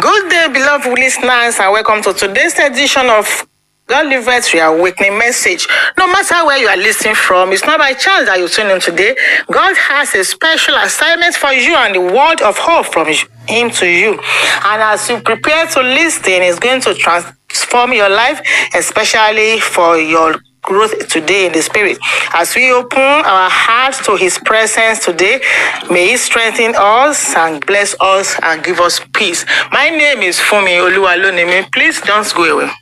Good day, beloved listeners, and welcome to today's edition of God Livet Reawakening Message. No matter where you are listening from, it's not by chance that you tune in today. God has a special assignment for you and the word of hope from Him to you. And as you prepare to listen, it's going to transform your life, especially for your growth today in the spirit. As we open our hearts to his presence today, may he strengthen us and bless us and give us peace. My name is Fumi Oluwalonimi. Please don't go away.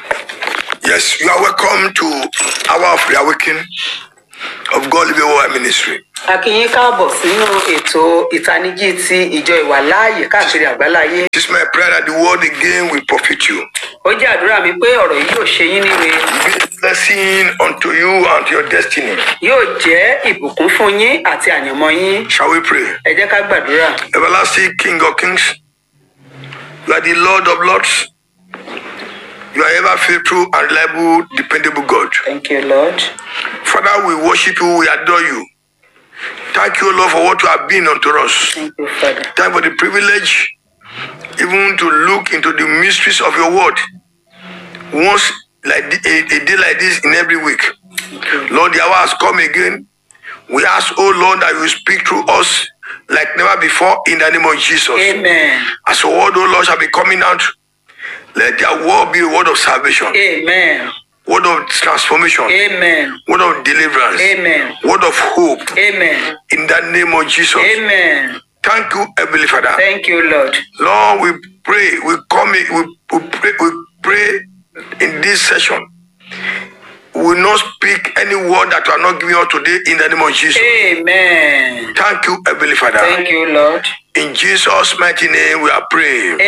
Yes, you are welcome to Hour of Reawakening of God Living Word Ministry. a kí yín káàbọ̀ sínú ètò ìtanijí ti ìjọ ìwàláàyè káàkiri àgbáláyé It is my prayer that the word again will profit you. ó jẹ́ àdúrà mi pé ọ̀rọ̀ yìí yóò ṣe yín níwe Be a blessing unto you and to your destiny. yóò jẹ́ ìbùkún fún yín àti àyànmọ́ yín Shall we pray? ẹ jẹ́ ká gbàdúrà Everlasting King of Kings, you are the Lord of Lords. You are ever faithful and reliable, dependable God. thank you lord Father, we worship you, we adore you. Thank you, Lord, for what you have been unto us. thank you father Thank you for the privilege even to look into the mysteries of your word once like thi- a, a day like this in every week. Lord, the hour has come again. We ask, oh Lord, that you will speak through us like never before in the name of Jesus. amen As your word, oh Lord, shall be coming out, let their word be a word of salvation, amen word of transformation, amen word of deliverance, amen word of hope amen in the name of Jesus. amen Thank you, Heavenly Father. thank you lord Lord, we pray, we come, in, we, we pray, we pray in this session. We will not speak any word that you are not giving us today in the name of Jesus. amen Thank you, Heavenly Father. thank you lord In Jesus' mighty name, we are praying.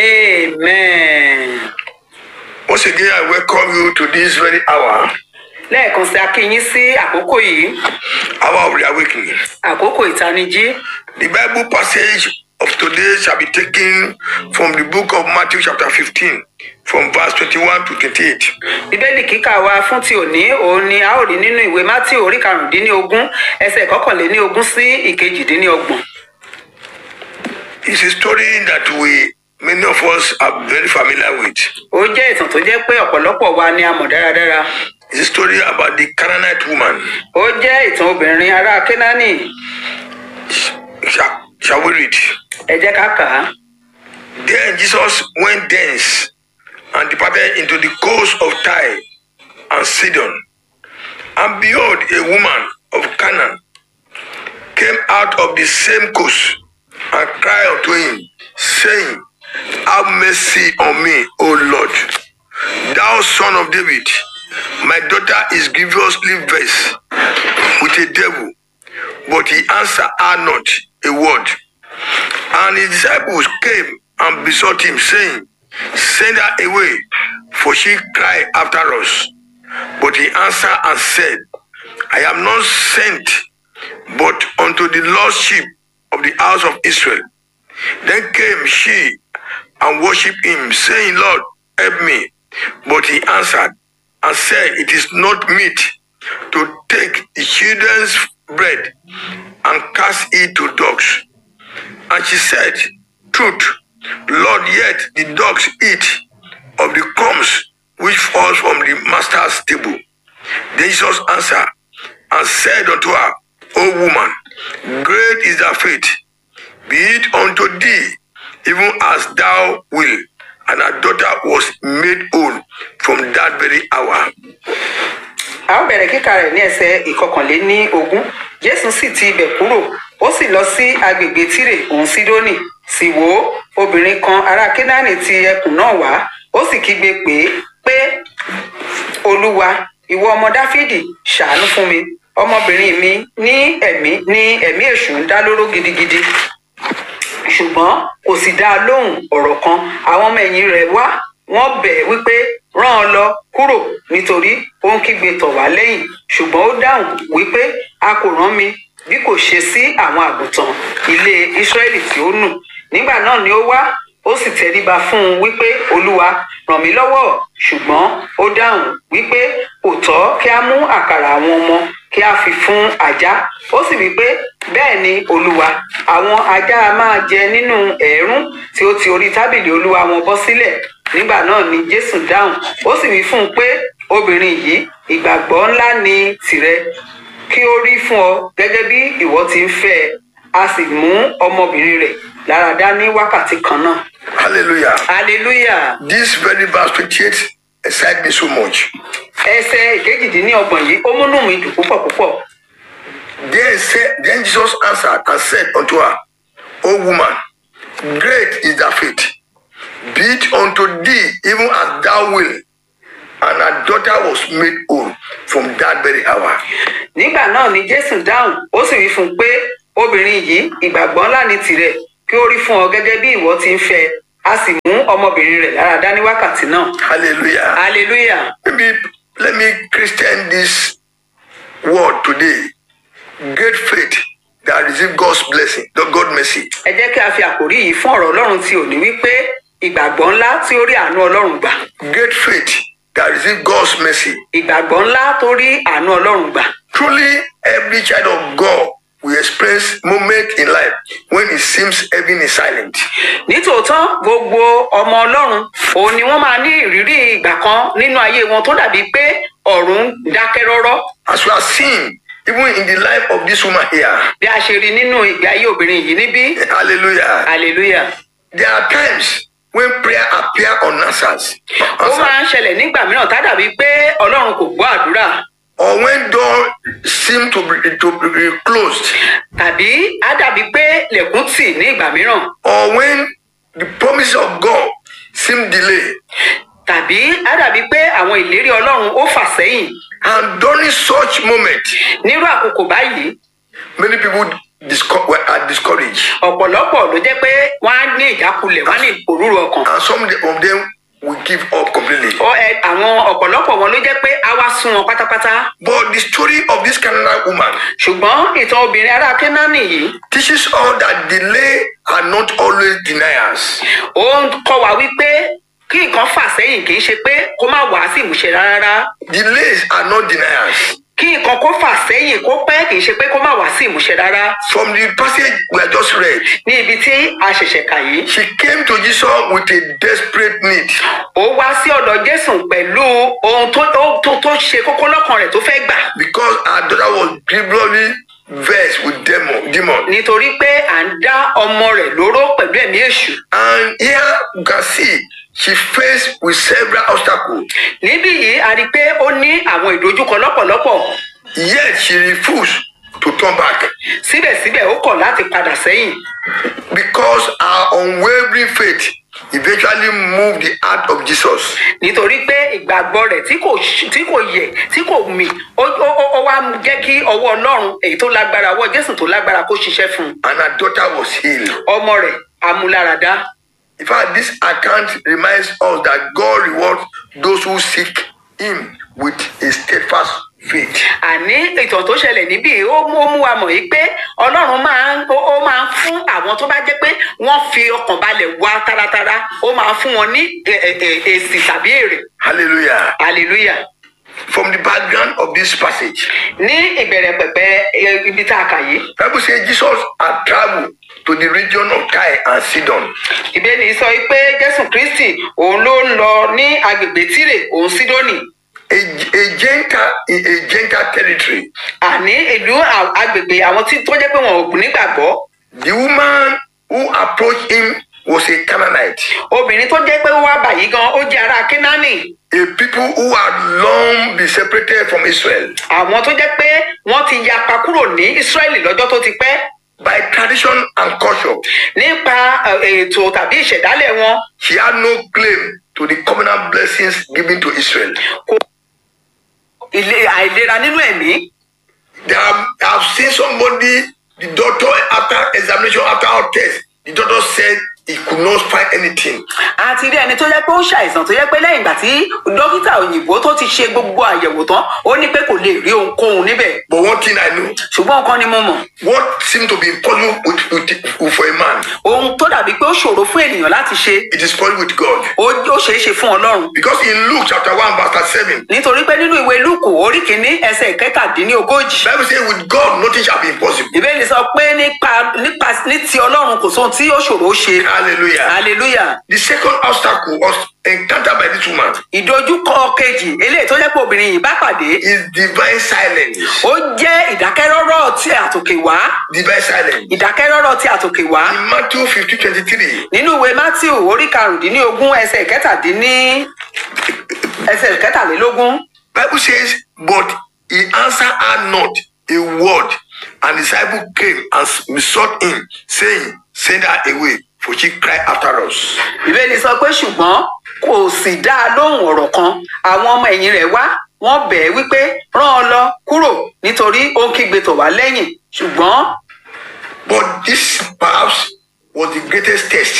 amen Once again, I welcome you to this very hour, lẹ́ẹ̀kan sí a kí yín sí àkókò yìí hour of reawakening. àkókò ìtanijí The Bible passage of today shall be taken from the book of Matthew, chapter 15, from verse 21 to 28. bíbélì kíkà wa fún ti òní òun ni a ó rí nínú ìwé mátí orí karùndínlógún ẹsẹ kọkànléníogún sí ìkejìdínlógbòn It's a story that we, many of us, are very familiar with. ó jẹ́ ìtàn tó jẹ́ pé ọ̀pọ̀lọpọ̀ wa ni a mọ̀ dáradára It's a story about the Canaanite woman. ó jẹ́ ìtàn obìnrin ará kénáánì Shall, shall we read? ẹ jẹ́ ká kà á Then Jesus went thence and departed into the coast of Tyre and Sidon. And behold, a woman of Canaan came out of the same coast and cried unto him, saying, Have mercy on me, O Lord, thou son of David. My daughter is grievously vexed with a devil. But he answered her not a word. And his disciples came and besought him, saying, Send her away, for she cried after us. But he answered and said, I am not sent but unto the lost sheep of the house of Israel. Then came she and worshipped him, saying, Lord, help me. But he answered and said, It is not meet to take the children's bread and cast it to dogs. And she said, Truth, Lord, yet the dogs eat of the crumbs which falls from the master's table. Then Jesus answered and said unto her, O woman, great is thy faith. Be it unto thee, even as thou wilt. And her daughter was made whole from that very hour. a ó bẹ̀rẹ̀ kíkà rẹ̀ ní ẹsẹ̀ ìkọkànléníogún jésù sì ti ibẹ̀ kúrò ó sì lọ sí agbègbè tírè òun sídónì sì wò ó obìnrin kan ará kénáánì ti ẹkùn náà wá ó sì kígbe pé pé olúwa ìwọ ọmọ dáfídì ṣàánú fún mi ọmọbìnrin mi ní ẹ̀mí ní ẹ̀mí èṣù ń dá lóró gidigidi ṣùgbọ́n kò sì dá a lóhùn ọ̀rọ̀ kan àwọn ọmọ ẹ̀yìn rẹ̀ wá wọ́n bẹ̀ ẹ́ wípé rán an lọ kúrò nítorí ó ń kígbe tọ̀ wá lẹ́yìn ṣùgbọ́n ó dáhùn wípé a kò rán mi bí kò ṣe sí àwọn àgùntàn ilé ísírẹ́lì tí ó nù nígbà náà ni ó wá ó sì tẹríba fún un wípé olúwa ràn mí lọ́wọ́ ṣùgbọ́n ó dáhùn wípé kò tọ́ kí a mú àkàrà àwọn ọmọ kí a fi fún ajá ó sì wí pé bẹ́ẹ̀ ni olúwa àwọn ajá a máa jẹ nínú ẹ̀ẹ́rún tí ó ti orí tábìlì olúwa wọn bọ́ sílẹ̀ nígbà náà ni jésù dáhùn ó sì wí fún un pé obìnrin yìí ìgbàgbọ́ ńlá ni tìrẹ kí ó rí fún ọ gẹ́gẹ́ bí ìwọ ti ń fẹ́ ẹ a sì mú ọmọbìnrin rẹ̀ lára dá ní wákàtí kan náà Hallelujah. hallelujah This very verse 28 excites me so much. ẹsẹ̀ ìkejìdínlọ́gbọ̀n yìí ó múnú mi dùn púpọ̀ púpọ̀ Then, said, then Jesus answered and said unto her, O woman, great is thy faith. Be it unto thee even as thou wilt. And her daughter was made whole from that very hour. nígbà náà ni jésù dáhùn ó sì wí fún un pé obìnrin yìí ìgbàgbọ́ ńlá ni tìrẹ kí ó rí fún ọ gẹ́gẹ́ bí ìwọ ti ń fẹ́ a sì mú ọmọbìnrin rẹ̀ lára dá ní wákàtí náà Hallelujah. hallelujah Maybe let me Christian this word today. Great faith that receive God's blessing, the God mercy. ẹ jẹ́ kí a fi àkòrí yìí fún ọ̀rọ̀ ọlọ́run tí ò ní wípé ìgbàgbọ́ ńlá tí ó rí àánú ọlọ́run gbà Great faith that receive God's mercy. ìgbàgbọ́ ńlá tó rí àánú ọlọ́run gbà Truly, every child of God will experience moment in life when it seems heaven is silent. nítòótọ́ gbogbo ọmọ ọlọ́run òun ni wọ́n máa ní ìrírí ìgbà kan nínú ayé wọn tó dàbí pé ọ̀run dákẹ́ rọ́rọ́ As we are seeing, even in the life of this woman here, bí a ṣe rí nínú ìgbé ayé obìnrin yìí níbí hallelujah, hallelujah there are times when prayer appear unanswered, ó máa ń ṣẹlẹ̀ nígbà mìíràn tá dàbí pé ọlọ́run kò gbọ́ àdúrà or when door seem to be, to be closed, tàbí á dàbí pé lẹ̀kùn tì ní ìgbà mìíràn or when the promise of God seem delay. tàbí á dàbí pé àwọn ìlérí ọlọ́run ó fà sẹ́yìn And during such moment, nírú àkókò báyìí many people disco- were- are discouraged, ọ̀pọ̀lọpọ̀ ló jẹ́ pé wọ́n á ní ìjákulẹ̀ wọ́n á ní ìpòrúru ọkàn and some of them will give up completely. Ọ- ẹ, àwọn ọ̀pọ̀lọpọ̀ wọn ló jẹ́ pé á wá sún wọn pátápátá But the story of this Canaanite woman ṣùgbọ́n ìtàn obìnrin ará kénáánì yìí teaches us that delay are not always deniers. ó ń kọ́ wa wípé kí nǹkan fà sẹ́yìn kì í ṣe pé kó má wàá sí ìmúṣẹ rárá Delays are not deniers. kí nǹkan kó fà sẹ́yìn kó pẹ́ kì í ṣe pé kó má wàá sí ìmúṣẹ rárá From the passage we have just read, ní ibi tí a ṣẹ̀ṣẹ̀ kà yìí she came to Jesus with a desperate need. ó wá sí ọ̀dọ̀ jésù pẹ̀lú ohun tó tó- tó tó ṣe kókó lọ́kàn rẹ̀ tó fẹ́ gbà because her daughter was grievously vexed with demon. demon. nítorí pé à ń dá ọmọ rẹ̀ lóró pẹ̀lú ẹ̀mí èṣù And here you can see she faced with several obstacles. níbí yìí a rí i pé ó ní àwọn ìdojúkọ lọ́pọ̀lọpọ̀ Yet she refused to turn back síbẹ̀síbẹ̀ ó kọ̀ láti padà sẹ́yìn because her unwavering faith eventually moved the heart of Jesus. nítorí pé ìgbàgbọ́ rẹ̀ tí kò ṣ- tí kò yẹ̀ tí kò mì ó ó- ó- ó wá jẹ́ kí ọwọ́ ọlọ́run èyí tó lágbára ọwọ́ jésù tó lágbára kó ṣiṣẹ́ fún un And her daughter was healed. ọmọ rẹ̀ amúláradá In fact, this account reminds us that God rewards those who seek Him with a steadfast faith. àní ìtàn tó ṣẹlẹ̀ níbí ó mú ó mú wa mọ̀ yìí pé ọlọ́run máa ń ó ó máa ń fún àwọn tó bá jẹ́ pé wọ́n fi ọkàn balẹ̀ wá taratara ó máa ń fún wọn ní ẹ- ẹ- ẹ- èsì tàbí èrè Hallelujah. hallelujah From the background of this passage, ní ìbẹ̀rẹ̀ pẹ̀pẹ̀ ẹ, ibi tá a kà yìí Bible says Jesus had traveled to the region of Tyre and Sidon. ìbéèrè sọ pé jésù kristi òun ló ń lọ ní agbègbè tírè òun sídónì A, a Gentile in a Gentile territory. àní ìlú à- agbègbè àwọn tí tó jẹ́ pé wọn ò nígbàgbọ́ The woman who approached him was a Canaanite, obìnrin tó jẹ́ pé ó wá báyìí gan ó jẹ́ ará kínání a people who had long been separated from Israel. àwọn tó jẹ́ pé wọ́n ti yapa kúrò ní ísírẹ́lì lọ́jọ́ tó ti pẹ́ By tradition and culture, nípa ẹ, ètò tàbí ìṣẹ̀dálẹ̀ wọn she had no claim to the covenant blessings given to Israel. ilé àìlera nínú ẹ̀mí They have, I have seen somebody, the doctor, after examination, after our test, the doctor said he could not find anything. àti rí ẹni tó yẹ pé ó ń ṣàìsàn tó yẹ pé lẹ́yìn ìgbà tí dókítà òyìnbó tó ti ṣe gbogbo àyẹ̀wò tán ó ní pé kò lè rí ohunkóhun níbẹ̀ But one thing I know, ṣùgbọ́n nǹkan ni mo mọ̀ what seemed to be impossible with, with, for a man, ohun tó dàbí pé ó ṣòro fún ènìyàn láti ṣe it is possible with God. ó ó ṣeé ṣe fún ọlọ́run Because in Luke chapter 1, verse 7, nítorí pé nínú ìwé lúùkù orí kìíní ẹsẹ̀ ìkẹtàdínlógójì Bible says, with God nothing shall be impossible. ìbéèrè sọ pé nípa nípa ní ti ọlọ́run kò sóhun tí ó ṣòro ó ṣe Hallelujah. hallelujah The second obstacle was encountered by this woman ìdojúkọ kejì eléyìí tó jẹ́ pé obìnrin yìí bá pàdé is divine silence. ó jẹ́ ìdákẹ́rọ́rọ́ tí àtòkè wá Divine silence. ìdákẹ́rọ́rọ́ tí àtòkè wá In Matthew 15, 23, nínú ìwé matthew orí karùndínlógún ẹsẹ̀ ìkẹtàdínní ẹsẹ̀ ìkẹtàlélógún Bible says, but he answered her not a word, and the disciple came and besought him, saying, Send her away, for she cried after us. ìbéèrè sọ pé ṣùgbọ́n kò sì dá a lóhùn ọ̀rọ̀ kan àwọn ọmọ ẹ̀yìn rẹ̀ wá wọ́n bẹ̀ ẹ́ wípé rán ọ lọ kúrò nítorí ó ń kígbe tọ̀ wá lẹ́yìn ṣùgbọ́n But this perhaps was the greatest test.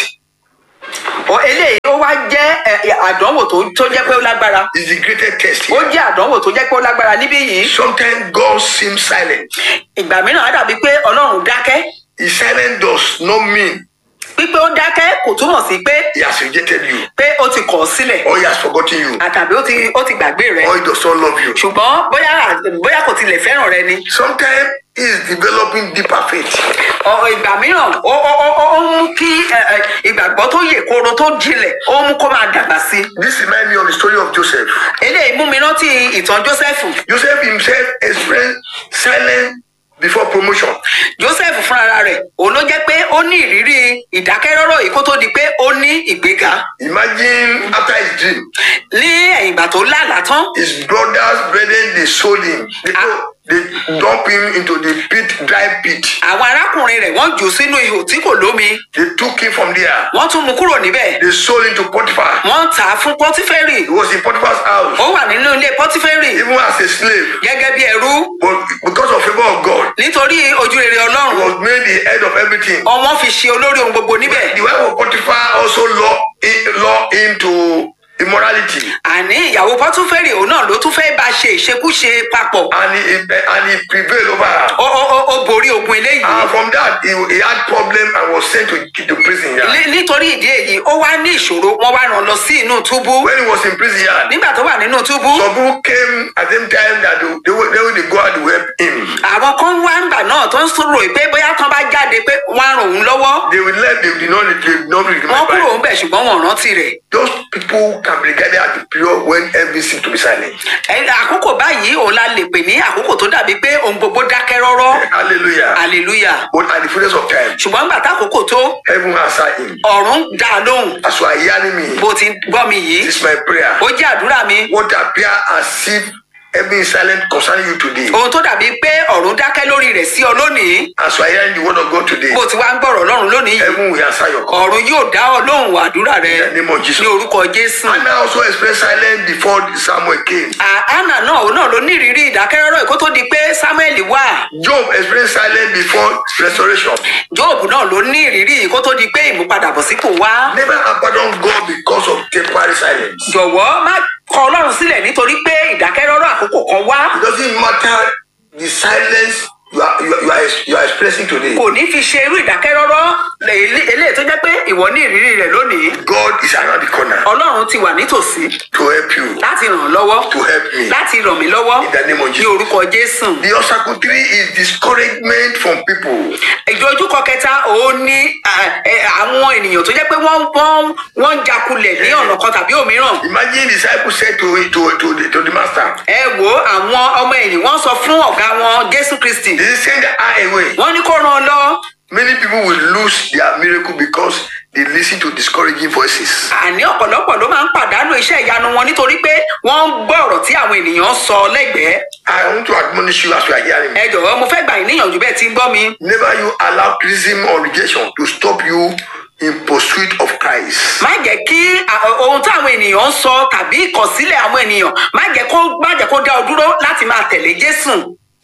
ó eléyìí ó wá jẹ́ ẹ, ẹ, àdánwò tó tó jẹ́ pé ó lágbára It's the greatest test. ó Here. jẹ́ àdánwò tó jẹ́ pé ó lágbára níbí yìí Sometimes God seems silent. ìgbà mìíràn á dàbí pé ọlọ́run dákẹ́ His silence does not mean pípé ó dákẹ́ kò túmọ̀ sí pé he has rejected you pé ó ti kọ̀ ọ́ sílẹ̀ or he has forgotten you àtàbí ó ti ó ti gbàgbé rẹ̀ or he does not love you. ṣùgbọ́n bóyá bóyá kò tilẹ̀ fẹ́ràn rẹ ni Sometimes he is developing deeper faith. Ọ- ìgbà mìíràn ó ó ó ó ó mú kí ẹ, ẹ, ìgbàgbọ́ tó yè koro tó jinlẹ̀ ó mú kó máa dàgbà sí i This reminds me of the story of Joseph. eléyìí mú mi rántí ìtàn jósẹ́fù Joseph himself experienced silence before promotion. jósẹ́fù fúnra rẹ̀ òun ló jẹ́ pé ó ní ìrírí ìdákẹ́rọ́rọ́ yìí kó tó di pé ó ní ìgbéga Imagine after his dream, ní ẹ̀yìn ìgbà tó lálàá tán his brothers, brethren, they sold him. They, they dump him into the pit, dry pit. àwọn arákùnrin rẹ̀ wọ́n jù ú sínú ihò tí kò lómi They took him from there. wọ́n tún mú kúrò níbẹ̀ They sold him to Potiphar. wọ́n tà á fún pọ́tífẹ́rì He was in Potiphar's house, ó wà nínú ilé pọ́tífẹ́rì even as a slave. gẹ́gẹ́ bí ẹrú But because of favor of God, nítorí ojú rere he ọlọ́run was made the head of everything. ọmọ fi ṣe olórí ohun gbogbo níbẹ̀ The wife of Potiphar also law, law him to immorality. àní ìyàwó pọ́tífẹ́rì òun náà ló tún fẹ́ bá ṣe ìṣekúṣe papọ̀ And he, and he prevailed over her. ó ó ó ó borí ogun eléyìí And from that, he, he had problem and was sent to, to prison yard. Ní- nítorí ìdí èyí ó wá ní ìṣòro wọ́n wá rán lọ sí inú túbú When he was in prison yard, nígbà tó wà nínú túbú some people came at the same time that they, they, will- they will go out to help him. àwọn kan wá ńgbà náà tó ń sọ̀rọ̀ pé bóyá tán bá jáde pé wọ́n á ràn òun lọ́wọ́ They will let they did not they did not wọ́n remember. kúrò ńbẹ̀ ṣùgbọ́n wọn ò rántí rẹ̀ Those people can be regarded as the period when everything seems to be silent. Ẹ- àkókò báyìí òun la lè pè ní àkókò tó dàbí pé ohun gbogbo dákẹ́ rọ́rọ́ Hallelujah. hallelujah But at the fullness of time, ṣùgbọ́n ńgbà tákòókò tó heaven answer him. ọ̀run dá a lóhùn As you are hearing me, bó ti gbọ́ mi yìí this is my prayer. ó jẹ́ àdúrà mi What appear as if heaven is silent concerning you today. ohun tó dàbí pé ọ̀run dákẹ́ lórí rẹ̀ sí ọ lónìí As you are hearing the word of God today, bó ti wá ń gbọ́rọ̀ ọlọ́run lónìí yìí heaven will answer your call. ọ̀run yóò dá ọ lóhùn àdúrà rẹ In the name of Jesus. ní orúkọ jésù. Anna also experienced silence before Samuel came. À- anna náà òun náà ló ní ìrírí ìdákẹ́rọ́rọ́ kó tó di pé samuel wà Job experienced silence before restoration. job náà ló ní ìrírí kó tó di pé ìmúpadàbọ̀sípò wá. Never abandon God because of temporary silence. jọ̀wọ́ má kọ ọlọ́run sílẹ̀ nítorí pé ìdákẹ́rọ́rọ́ àkókò kan wá It doesn't matter the silence you are, you are, you are, ex- you are expressing today. kò ní fi ṣe irú ìdákẹ́rọ́rọ́ èlé- eléyìí tó jẹ́ pé ìwọ ní ìrírí rẹ̀ lónìí God is around the corner ọlọ́run ti wà nítòsí to help you, láti ràn ọ́ lọ́wọ́ to help me. láti ràn mí lọ́wọ́ In the name of ní Jesus. orúkọ jésù. The obstacle three is discouragement from people. ìdojúkọ kẹta òun ni à, ẹ, àwọn ènìyàn tó jẹ́ pé wọ́n wọ́n wọ́n ń jakulẹ̀ ní ọ̀nà kan tàbí òmíràn. Imagine the disciples said to, to, to, the, to the master, ẹ wo àwọn ọmọ ẹ̀yìn wọ́n sọ fún ọ̀gá wọn jésù kristi They send her away. wọ́n ní kó ràn án lọ. Many people will lose their miracle because they listen to discouraging voices. àní ọ̀pọ̀lọpọ̀ ló máa ń pàdánù iṣẹ́ ìyanu wọn nítorí pé wọ́n ń gbọ́ ọ̀rọ̀ tí àwọn ènìyàn ń sọ lẹ́gbẹ̀ẹ́. I want to admonish you as you are hearing me. ẹ jọ̀wọ́ mo fẹ́ gbà yín níyànjú bẹ́ẹ̀ tí ń gbọ́ mi. Never you allow criticism or rejection to stop you in pursuit of Christ. má jẹ́ kí à- ohun táwọn ènìyàn ń sọ tàbí ìkọ̀sílẹ̀ àwọn ènìyàn má jẹ́ kó má jẹ́ kó dá ọ dúró láti máa tẹ̀lé jésù.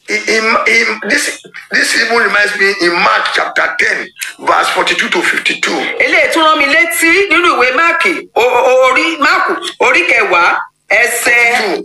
in, in, in this this even reminds me in Mark chapter 10, verse 42 to 52. eléyìí tún rán mi létí nínú ìwé máàkì o- o- orí máàkù orí kẹwàá ẹsẹ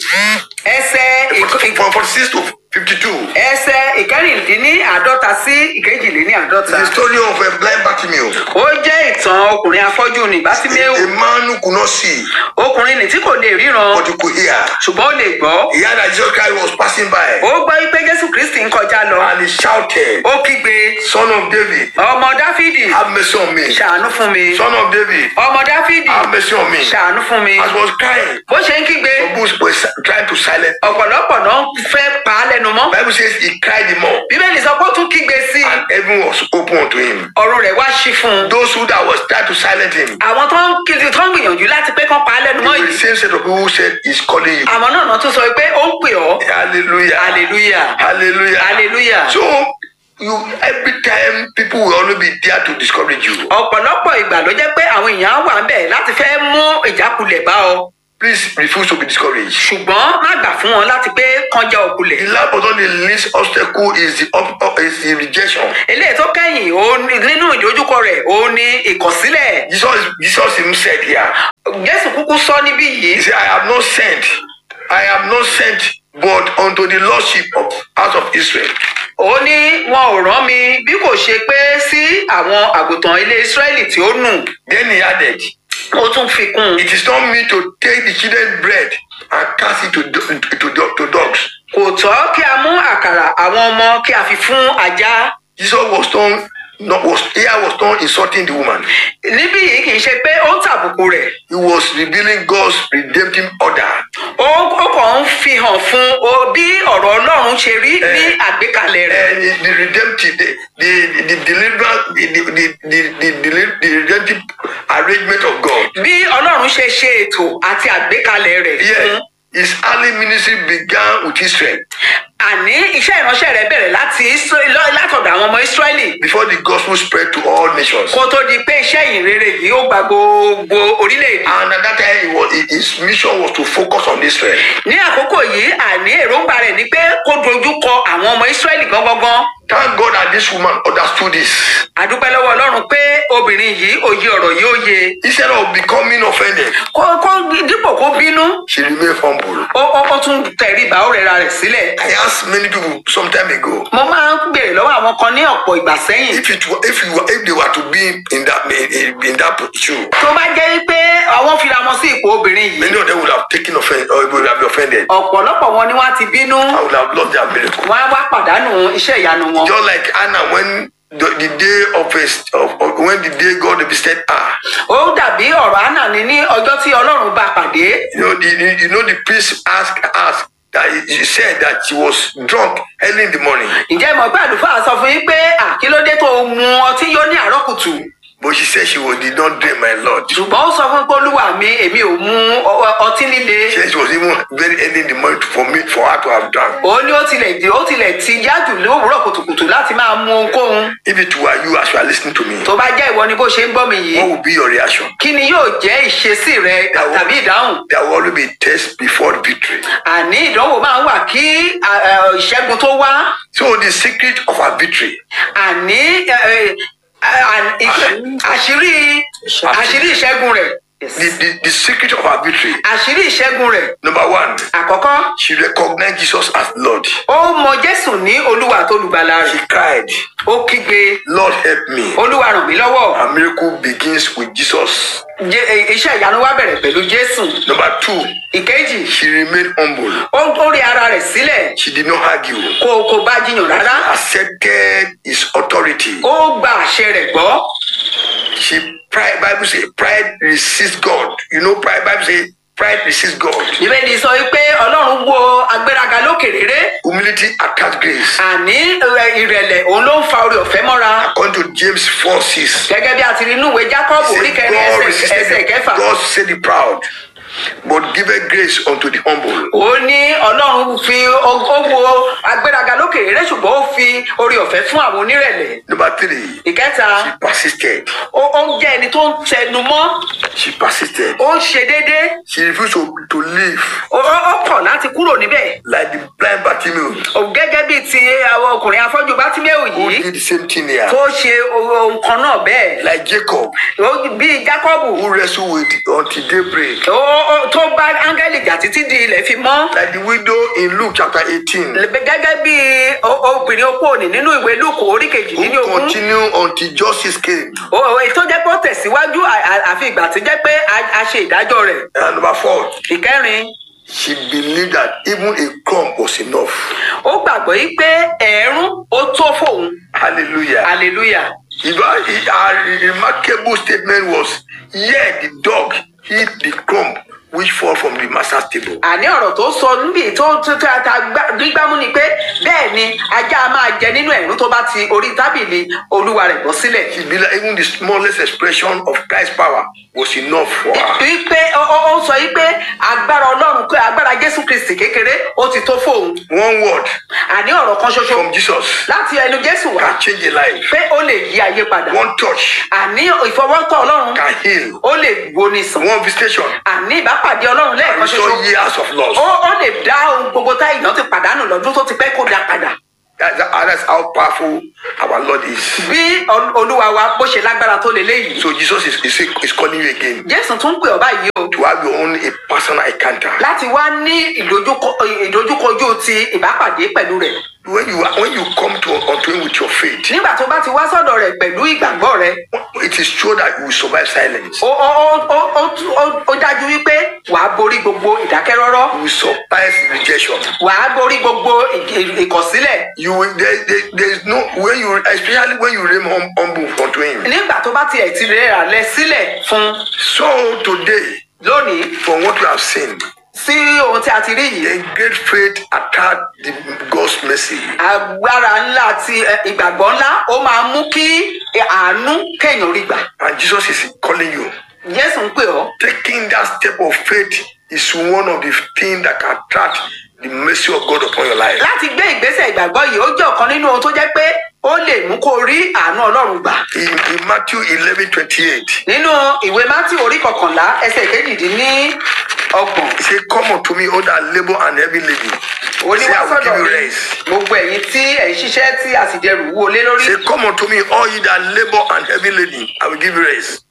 ẹsẹ ìk- ìk- From 46 to 52. ẹsẹ ìkẹrìndínláàádọ́ta sí ìkejìléníàádọ́ta. The story of a blind Bartimaeus, ó jẹ́ ìtàn ọkùnrin afọ́jú ní bátíméù a man who could not see, ọkùnrin ní tí kò lè ríran but he could hear. ṣùgbọ́n ó lè gbọ́. He heard that Jesus Christ was passing by ó gbọ́ pé jésù kristi ń kọjá lọ and he shouted, ó kígbe Son of David, ọmọ dáfídì have mercy on me. ṣàánú fún mi Son of David, ọmọ dáfídì have mercy on me. ṣàánú fún mi As he was crying, bó ṣe ń kígbe some people were si- trying to silence. him. ọ̀pọ̀lọpọ̀ náà fẹ́ pa á lẹ́nu mọ́ Bible says he cried the more, bíbélì sọ pé ó tún kígbe sí i and heaven was open unto him. ọ̀run rẹ̀ wá ṣí fún un Those who that was trying to silence him, àwọn tó ń kiri tó ń gbìyànjú láti pé kán pa á lẹ́nu they mọ́ were the yìí same set of people who said he's calling you. àwọn náà náà tún sọ pé ó ń pè ọ́ Hallelujah. hallelujah Hallelujah. hallelujah. So you every time people will only be there to discourage you. ọ̀pọ̀lọpọ̀ ìgbà ló jẹ́ pé àwọn èèyàn wà ń bẹ̀ láti fẹ́ mú ìjákulẹ̀ bá ọ Please refuse to be discouraged. ṣùgbọ́n má gbà fún wọn láti pé kánjá òkulẹ̀. The last but not the least obstacle is the up, up, is the rejection. eléyìí tó kẹ́yìn ó ní- nínú ìdojúkọ rẹ̀ ó ní ìkọ̀sílẹ̀. Jesus Jesus himself said here. jésù kúkú sọ níbí He yìí said, I have not sent, I have not sent but unto the lordship of house of Israel. ó ní wọn ò rán mi bí kò ṣe pé sí àwọn àgùntàn ilé ísírẹ́lì tí ó nù. Then he added, ó tún fi kún un. It is not me to take the children's bread and cast it to, do- to, do- to dogs. kò tọ́ kí a mú àkàrà àwọn ọmọ kí a fi fún ajá. Jesus was done, not was here was done insulting the woman. níbí yìí kì í ṣe pé ó ń tàbùkù rẹ̀. He was revealing God's redemptive order. ó ó kàn ń fi hàn fún o bí ọ̀rọ̀ ọlọ́run ṣe rí ní Eh. àgbékalẹ̀ rẹ̀. And the, the redemptive, the, the, the deliverance, the, the, the, the, the, deli- the redemptive arrangement of God. bí ọlọ́run ṣe ṣe ètò àti àgbékalẹ̀ rẹ̀ fún Yes, his early ministry began with Israel àní iṣẹ́ ìránṣẹ́ rẹ̀ bẹ̀rẹ̀ láti Ísírẹ́- lọ- látọ̀dọ̀ àwọn ọmọ ísírẹ́lì before the gospel spread to all nations. kó tó di pé iṣẹ́ ìrere yìí ó gba gbogbo orílẹ̀-èdè. And at that time, he was, his mission was to focus on Israel. ní àkókò yìí àní èròǹgbà rẹ̀ ni pé kó dojú kọ àwọn ọmọ ísírẹ́lì gangan. Thank God that this woman understood this. àdúpẹ́ lọ́wọ́ ọlọ́run pé obìnrin yìí òye ọ̀rọ̀ yìí ó yé Instead of becoming offended, kó kó dípò kó bínú she remained humble. ó ó ó tún tẹríba ó rẹra rẹ̀ sílẹ̀. I asked many people some time ago mo máa ń béèrè lọ́wọ́ àwọn kan ní ọ̀pọ̀ ìgbà sẹ́yìn if it were, if you were, if they were to be in that in, in that shoe, tó bá jẹ́ pé àwọn fira wọn sí ipò obìnrin yìí many of them would have taken offense or would have been offended. ọ̀pọ̀lọpọ̀ wọn ni wọ́n á ti bínú I would have lost their miracle. wọ́n á wá pàdánù iṣẹ́ ìyanu wọn. Just like Anna when the, the day of, his, of, of when the day God visited her, ó dàbí ọ̀rọ̀ àná ni ní ọjọ́ tí ọlọ́run bá pàdé you know the, the you know the priest asked asked that he, he said that she was drunk early in the morning, ǹjẹ́ ìmọ̀ pé àlùfáà sọ fún yín pé à kí ló dé tó o mu ọtí yó ní àárọ̀ kùtù but she said she was did not drink my Lord. She ṣùgbọ́n ó sọ fún pé olúwa mi èmi ò mu ọ- ọtí líle said she was even very early in the morning for me for her to have drunk. ó ní ó tilẹ̀ dé ó tilẹ̀ ti yájù lówùúrọ̀ kùtùkùtù láti máa mu ohunkóhun If it were you as you are listening to me, tó bá jẹ́ ìwọ ni bó ṣe ń gbọ́ mi yìí what would be your reaction? kí ni yóò jẹ́ ìṣesí rẹ There will- tàbí ìdáhùn There will always be test before victory. àní ìdánwò máa ń wà kí à, à, ìṣẹ́gun tó wá So the secret of our victory àní ẹ, ẹ, à- ìṣe- àṣírí àṣírí ìṣẹ́gun rẹ̀ the, the, the secret of our victory. àṣírí ìṣẹ́gun rẹ̀ Number one, àkọ́kọ́ she recognized Jesus as Lord. ó mọ jésù ní olúwa tó lùgbàlà She rẹ̀ cried, ó kígbe Lord help me. olúwa ràn mí lọ́wọ́ A miracle begins with Jesus. Jé- ẹ, iṣẹ́ ìyanu wá bẹ̀rẹ̀ pẹ̀lú jésù Number two, ìkejì she remained humble. ó ó rí ara rẹ̀ sílẹ̀ She did not argue. kò kò bá jiyàn rárá Accepted his authority. ó gba àṣẹ rẹ̀ gbọ́ She pride Bible say pride resists God. You know, pride Bible say pride resists God. ìbéèrè sọ pé ọlọ́run wo agbéraga lókè réré Humility attacks grace. àní ẹ, ìrẹ̀lẹ̀ òun ló ń fa orí ọ̀fẹ́ mọ́ra According to James 4 6. gẹ́gẹ́ bí a ti rí inú ìwé jacob orí kẹrin God ẹsẹ̀ ẹsẹ̀ resisted kẹfà God said the proud. but giveth grace unto the humble. ó ní ọlọ́run fi ó wo agbéraga lókè rẹ ṣùgbọ́n ó fi orí ọ̀fẹ́ fún àwọn onírẹ̀lẹ̀ Number three, ìkẹta she persisted. ó ó jẹ́ ẹni tó ń tẹnu mọ́ She persisted. ó ń ṣe déédéé She refused to, to live ó ó- ó kọ̀ láti kúrò níbẹ̀ like the blind Bartimaeus Ó gẹ́gẹ́ bíi ti àwọn ọkùnrin afọ́jú bátímẹ́ù who yìí did the same thing here. tó ṣe ohun kan náà bẹ́ẹ̀ Like Jacob Ó- bíi jákọ́bù who wrestled with until daybreak. ó- ó- tó bá áńgẹ́lì jà títí di ilẹ̀ fi mọ́ Like the widow in Luke chapter 18 gẹ́gẹ́ bíi o- obìnrin opó òní nínú ìwé lúkù orí kejì nínú who ogún continued until justice came. tó jẹ́ pé ó tẹ̀síwájú à- à- àfi ìgbà tí jẹ́ pé a a ṣe ìdájọ́ rẹ̀ And number four, ìkẹrin she believed that even a crumb was enough. ó gbàgbọ́ yí pé ẹ̀ẹ́rún ó tó fóun Hallelujah. hallelujah If I- Her remarkable statement was, Yet the dog eat the crumb which fall from the master's table. àní ọ̀rọ̀ tó sọ níbi tó tó tó ta gbá- gbígbámú ni pé bẹ́ẹ̀ ni ajá a máa jẹ nínú ẹ̀rún tó bá ti orí tábìlì olúwa rẹ̀ bọ́ sílẹ̀. She believed even the smallest expression of Christ's power was enough for her. wípé ó ó- ó sọ yí pé agbára ọlọ́run pé agbára jésù kristi kékeré ó ti tó fóun One word àní ọ̀rọ̀ kan ṣoṣo from Jesus láti ẹnu jésù wá can change a life. pé ó lè yí ayé padà One touch àní ìfọwọ́tọ̀ ọlọ́run can heal. ó lè gbóni sàn One visitation àní ìbápàdé ọlọ́run can lẹ́ẹ̀kan restore ṣoṣo years of loss. ó ó lè dá ohun gbogbo tá èèyàn ti pàdánù lọ́dún tó ti pẹ́ kó dá padà That's, that's how powerful our Lord is. bí ol- olúwa wa bó ṣe lágbára tó lè léyìí So Jesus is, is, is calling you again jésù tún pè ọ́ báyìí o to have your own a personal encounter. láti wá ní ìdojúkọ ìdojúkojú ti ìbápàdé pẹ̀lú rẹ̀ When you are, when you come to unto him with your faith, nígbà tó bá ti wá sọ́dọ̀ rẹ̀ pẹ̀lú ìgbàgbọ́ rẹ̀ it is true that you will survive silence. ó ó ó ó ó ó- ó dájú wípé wàá borí gbogbo ìdákẹ́rọ́rọ́ You will survive rejection. wàá borí gbogbo ì- ìkọ̀sílẹ̀ You will there, there, there is no when you especially when you remain hum, humble unto him. nígbà tó bá tiẹ̀ ti rẹ̀ lẹ sílẹ̀ fún So today, lónìí from what we have seen, sí ohun tí a ti rí yìí a great faith attack the God's mercy. agbára ńlá ti ẹ, ìgbàgbọ́ ńlá ó máa mú kí àánú kéèyàn rí gbà And Jesus is calling you. jésù ń pè ọ́ Taking that step of faith is one of the things that can attract the mercy of God upon your life. láti gbé ìgbésẹ̀ ìgbàgbọ́ yìí ó jẹ́ ọ̀kan nínú ohun tó jẹ́ pé ó lè mú kó rí àánú ọlọ́run gbà In, in Matthew 11 28, nínú ìwé mátí orí kọkànlá ẹsẹ̀ kejìdínní ọgbọ̀n He said, Come unto me, all that labor and heavy laden. He ó ní said, wá I will sọ́dọ̀ give you mi rest. gbogbo ẹ̀yin tí ẹ̀ ń ṣiṣẹ́ tí a sì dẹrù wúwo lé lórí He said, Come unto me, all ye that labor and heavy laden, I will give you rest.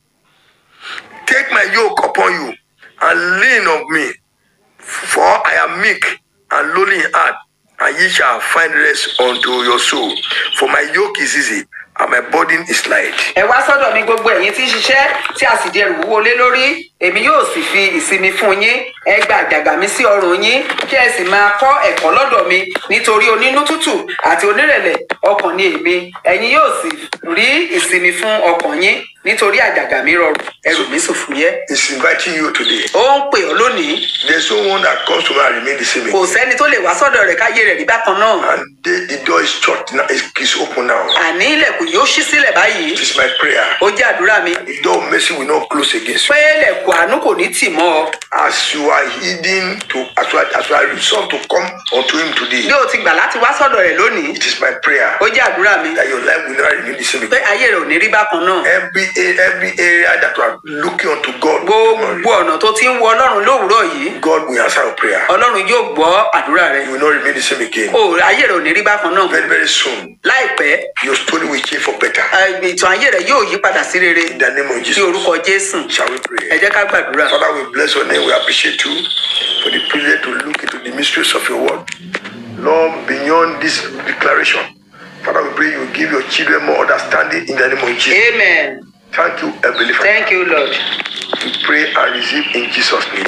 Take my yoke upon you and lean on me, for I am meek and lowly in heart, and ye shall find rest unto your soul. For my yoke is easy and my burden is light. ẹ wá sọ́dọ̀ mi gbogbo ẹ̀yin tí ń ṣiṣẹ́ tí a sì dẹrù wúwo lé lórí èmi yóò sì fi ìsinmi fún yín ẹ gba àjàgà mi sí ọrùn yín kí ẹ sì máa kọ́ ẹ̀kọ́ lọ́dọ̀ mi nítorí onínú tútù àti onírẹ̀lẹ̀ ọkàn ni èmi ẹ̀yin yóò sì rí ìsinmi fún ọkàn yín nítorí àjàgà mi rọrùn ẹrù mi sì fúyẹ́. He's inviting you today. ó ń pè ọ́ lónìí There's no one that comes to me and remain the same. kò again. sẹ́ni tó lè wá sọ́dọ̀ rẹ̀ káyé rẹ̀ rí bákan náà And the, the door is shut now, it's, it's open now. àní ilẹ̀kùn yóò ṣí sílẹ̀ báyìí It is my prayer. ó jẹ́ àdúrà mi The door of mercy will not close against you. pé ilẹ̀kùn àánú kò ní tì mọ́ ọ As you are heeding to, as you are, as you are resolved to come unto Him today, bí o ti gbà láti wá sọ́dọ̀ rẹ̀ lónìí it is my prayer ó jẹ́ àdúrà mi that your life will never remain the same pé again. ayé rẹ̀ ò ní rí bákan náà Every a- every area that you are looking unto God, gbogbo ọ̀nà tó ti ń wo ọlọ́run lówùúrọ̀ yìí God will answer your prayer. ọlọ́run yóò gbọ́ àdúrà rẹ̀ You will not remain the same again. o ayé rẹ̀ ò ní rí bákan náà Very very soon, láìpẹ́ your story will change for better. ẹ, ìtàn ayé rẹ̀ yóò yí padà sí rere In the name of sí Jesus, orúkọ jésù shall we ẹ pray? jẹ́ ká gbàdúrà Father, we bless your name. We appreciate you for the privilege to look into the mysteries of your word. Lord, beyond this declaration, Father, we pray you give your children more understanding in the name of Jesus. amen Thank you, Heavenly Father. thank you lord We pray and receive in Jesus' name.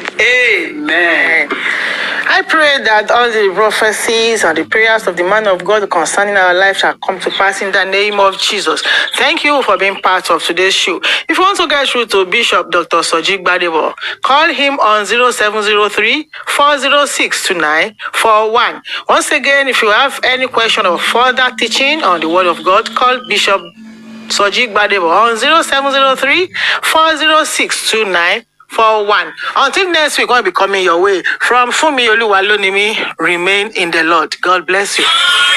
amen. I pray that all the prophecies and the prayers of the man of God concerning our life shall come to pass in the name of Jesus. Thank you for being part of today's show. If you want to get through to Bishop Dr. Sojik Badebo, call him on 0703 406 2941. Once again, if you have any question or further teaching on the Word of God, call Bishop Sojik Badebo on 0703 406 2941. four one until next week when we be coming your way from funmi oluwalonimi remain in the lord god bless you.